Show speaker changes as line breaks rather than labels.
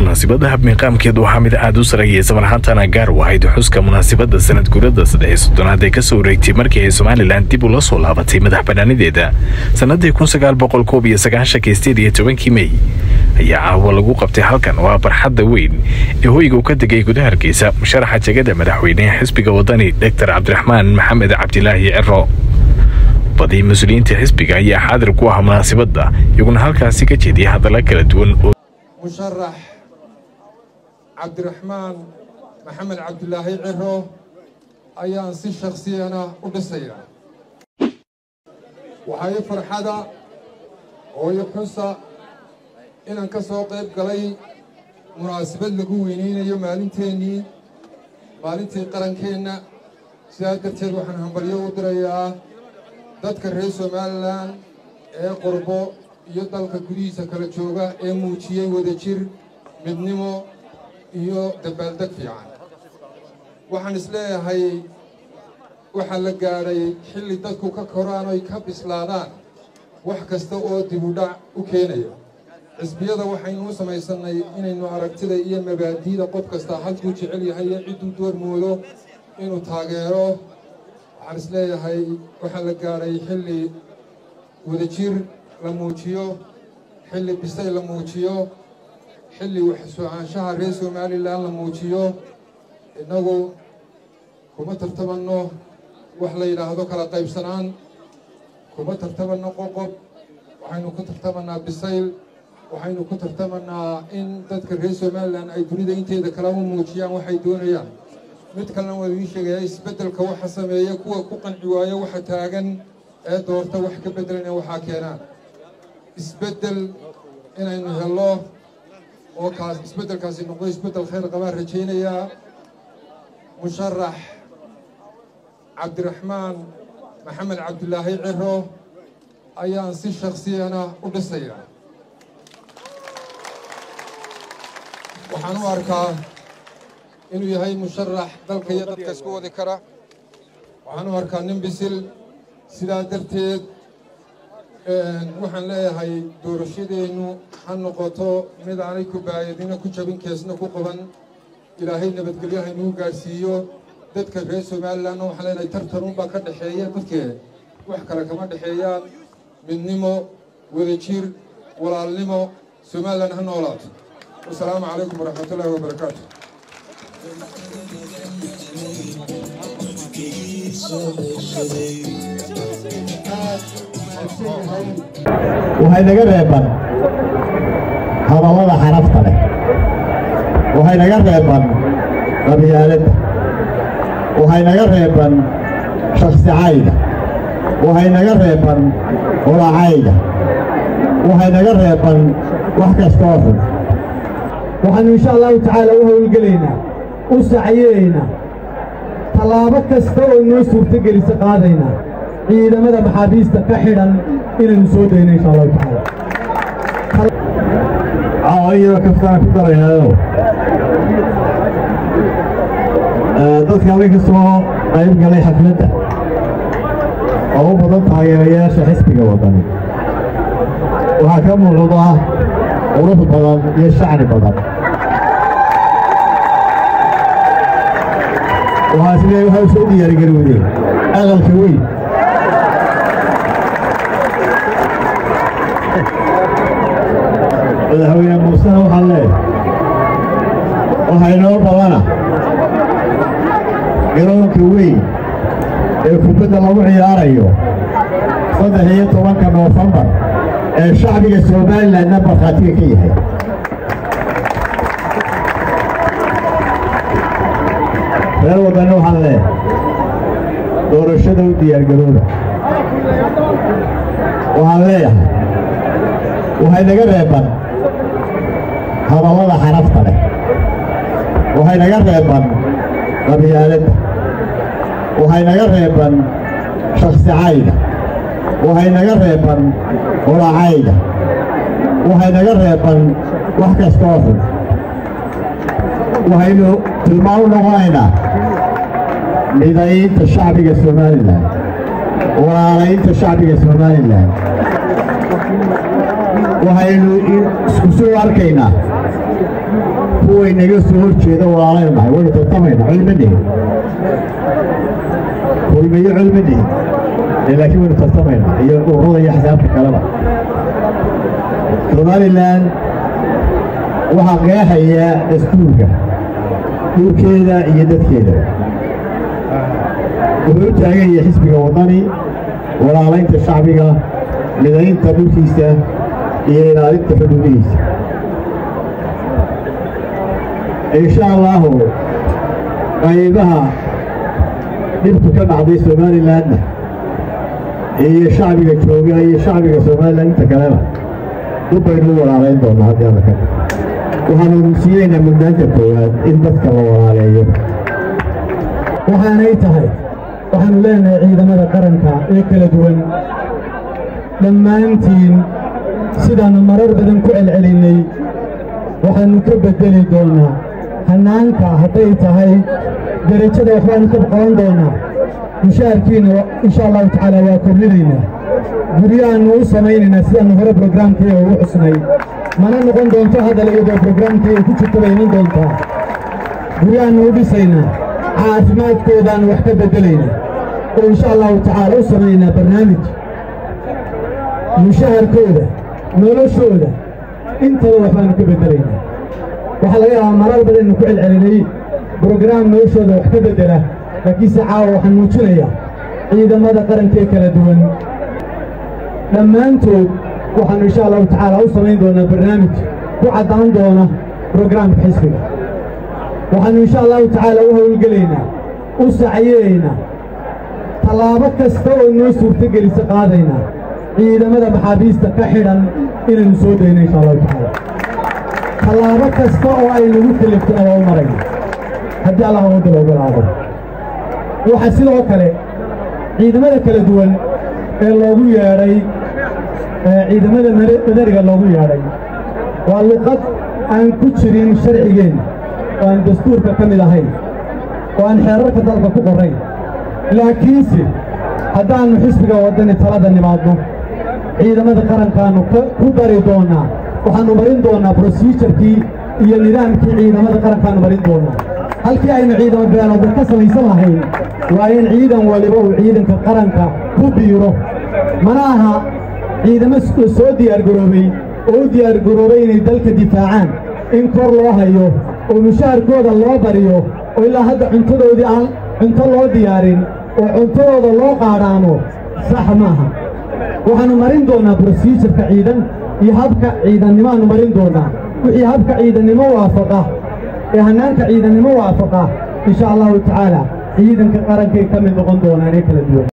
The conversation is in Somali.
munaasibada habmiiqaamkeedu waxaa mid aad u sarayay samarxaantana gaar u ahayd xuska munaasibada sanad guurada saddex iyo soddonaad ee kasoo wareegtay markii ay somalilan dib ula soo laabatay madax banaanideeda sannadii kun sagaal boqol koob iyo sagaashanka sideed iyo tobankii mey ayaa caawa lagu qabtay halkan oo ah barxadda weyn ee hoyga uu ka degay gudaha hargeysa musharaxa jegada madaxweynehe xisbiga wadani doctor cabdiraxmaan maxamed cabdilaahi ciro badii mas-uuliyiinta xisbiga ayaa xaadir ku ah munaasibadda iyaguna halkaasi ka jeediyay hadalla kala duwan oo
musharax cabdiraxmaan maxamed cabdilaahi ciro ayaan si shaksiyana u dhisayaa waxaa ii farxada oo ii xusa inaan ka soo qayb galay munaasabad lagu weyneynayo maalinteennii maalintii qarankeenna sidaa darteed waxaan hambalyo u dirayaa dadka reer somalilan ee qurbo iyo dalka gudihiisa kala jooga ee muujiyey wadajir midnimo iyo dabaaldeg fiican waxaan isleeyahay waxaa la gaadhay xilli dadku ka koraan oy ka bislaadaan wax kasta oo dibudhac u keenaya xisbiyada waxaynu u samaysannay inaynu aragtida iyo mabaadi'da qof kastaa halkuu jecel yahay iyo cidduu doormoodo inuu taageero waxaan isleeyahay waxaa la gaadhay xilli wadajir la muujiyo xilli bisay la muujiyo xilli waxsocaanshaha reer somalilan la muujiyo innagu kuma tartabanno wax la yidhaahdo kala qaybsanaan kuma tartabanno qoqob waxaynu ku tartamannaa bisayl waxaynu ku tartamannaa in dadka reer somalilan ay dunida inteeda kale u muujiyaan waxay doonayaan mid kalena waa idiin sheegayaa isbeddelka waxa sameeya kuwa ku qanci waayo waxa taagan ee doorta wax ka beddelana waxaa keenaan isbeddel inaynu hello oo kaas isbeddelkaasi noqdo isbeddel khayr qabaan rajaynayaa musharax cabdiraxmaan maxamed cabdilaahi ciro ayaan si shaksiyana u dhisayaa waxaan u arkaa inuu yahay musharax dalka iyo dadka isku wadi kara waxaan u arkaa nin bisil sidaa darteed waxaan leeyahay doorashadeennu ha noqoto mid aanay kubaayadina ku jabin keesna ku qaban ilaahay nabadgelyo haynuu gaadhsiiyo dadka reer somalilanna waxaan leenahay tartanunbaa ka dhexeeya dadkee wax kale kama dhexeeyaan midnimo wadajir walaalnimo somalilan ha noolaato wasalaamu calaykum waraxmatullaahi wabarakaatu
waxay naga reeban hadallada xarafta leh waxay naga reeban qabyaaladda waxay naga reeban shaksicayda waxay naga reeban qolacayda waxay naga reeban wax kastoo xun
waxaannu insha allahu tacaala u howlgelaynaa u sacyeeynaa tallaabo kasta oo noo suurtogelisa qaadaynaa ciidamada maxaabiista ka xidhan inaynu soo dayno insha allahu tacaala
caawayada kastaan ku daraynayo dadka adig ka soo qayb galay xafladda oo u badan taageerayaasha xisbiga waddani waxaa ka muuqda qurux badan iyo shacni badan waxaa isleeyahay waxay u soo diyaargarowdeen aqalka weyn madaxweyne muusena waxaa leeyahay waxaa inoo badana garoonka weyn ee kubadda lagu ciyaarayo saddex iyo tobanka noofembar ee shacbiga somalilanna markhaatiga ka yahay reer waddanna waxaan leeyahay doorashada u diyaargarooda waxaan leeyahay waxay naga reeban hadallada xarafta leh waxay naga reeban qabyaaladda waxay naga reeban shaksicayda waxay naga reeban qolacayda waxay naga reeban wax kastoo xun waxaynu tilmaan u noqonaynaa midaynta shacbiga somalilan walaalaynta shacbiga somalilan waxaynu isku soo arkaynaa kuwa inaga soo hor jeeda walaalaynu nahay waynu tartamayna culmadhihin kulmiyo culmadhihin laakiin waynu tartamayna iyo ururada iyo xisaabta kaleba somalilan waxaa qeexaya dastuurka dhulkeeda iyo dadkeeda wuxuu u taagan yahay xisbiga waddani walaalaynta shacbiga midaynta dhulkiisa iyo ilaalinta xuduudihiisa insha allaahu qaybaha dhibtu ka dhacday somalilanna iyo shacbiga jooga iyo shacbiga somalilan inta kalena dib baynu u walaalayn doonaa haddii alla ka waxaanu siiyeynaa mudnaanta koowaad in dadka la walaaleeyo
waxaanay tahay waxaannu leenahay ciidamada qaranka ee kala duwan dhammaantiin sidaannu marar badan ku celcelinnay waxaannu ka beddeli doonnaa hannaanka hadday tahay derajada waxbaannu ka qaban doonnaa mushaharkiina insha allahu tacaala waa kordhinaynaa guryahaannu u samaynaynaa sidaannu hore brograamkaiga ugu xusnay mana noqon doonto hadal iyadoo brograamkaiga ku jirto bay iman doontaa guryahaannu u dhisaynaa caafimaadkoodaannu wax ka beddelaynaa oo insha allahu tacaala u samaynaa barnaamij mushaharkooda noloshooda intaba waxbaannu ka beddelaynaa waxaa laga yaabaa marar badannu ku celcelinay brograam noloshooda wax ka beddela laakiinse caawa waxaan muujinayaa ciidamada qarankee kala duwan dhammaantood waxaannu insha allahu tacaala u samayn doonaa barnaamij ku caddaan doona brograamka xisbiga waxaannu insha allahu tacaala u howlgelaynaa u sacyeeynaa tallaabo kasta oo noo suurtogelisa qaadaynaa ciidamada maxaabiista ka xidhan inaynu soo dayno insha allahu tacaala tallaabo kasta oo ay nagu kaliftona waa u marayna haddii allah wadda loogu laabo waxaa sidoo kale ciidamada kala duwan ee loogu yeedhay ciidamada madariga loogu yeedhay waa luqad aan ku jirin sharcigeenna oo aan dastuurka ka mid ahayn oo aan xeerarka dalka ku qorrayn laakiinse haddaannu xisbiga waddani talada nimaadno ciidamada qarankaannu ku dari doonnaa waxaannu marin doonnaa brosijarkii iyo nidaamkii ciidamada qarankaannu marin doonnaa halkii aynu ciidamo beeloodan ka samaysan lahayn waa in ciidan waliba uu ciidanka qaranka ku biiro mana aha ciidamo soo diyaargaroobay oo u diyaargaroobay inay dalka difaacaan in kor loo hayo oo mushaharkooda loo bariyo oo ilaa hadda cuntadoodii aan cunto loo diyaarin oo cuntadooda loo qaadhaamo sax maaha waxaannu marin doonnaa brosijarka ciidan iyo habka ciidannimaannu marin doonnaa wixii habka ciidannimo waafaqa ee hannaanka ciidannimo waafaqa insha allahu tacaala ciidanka qarankay ka mid noqon doonaan ee kala duwan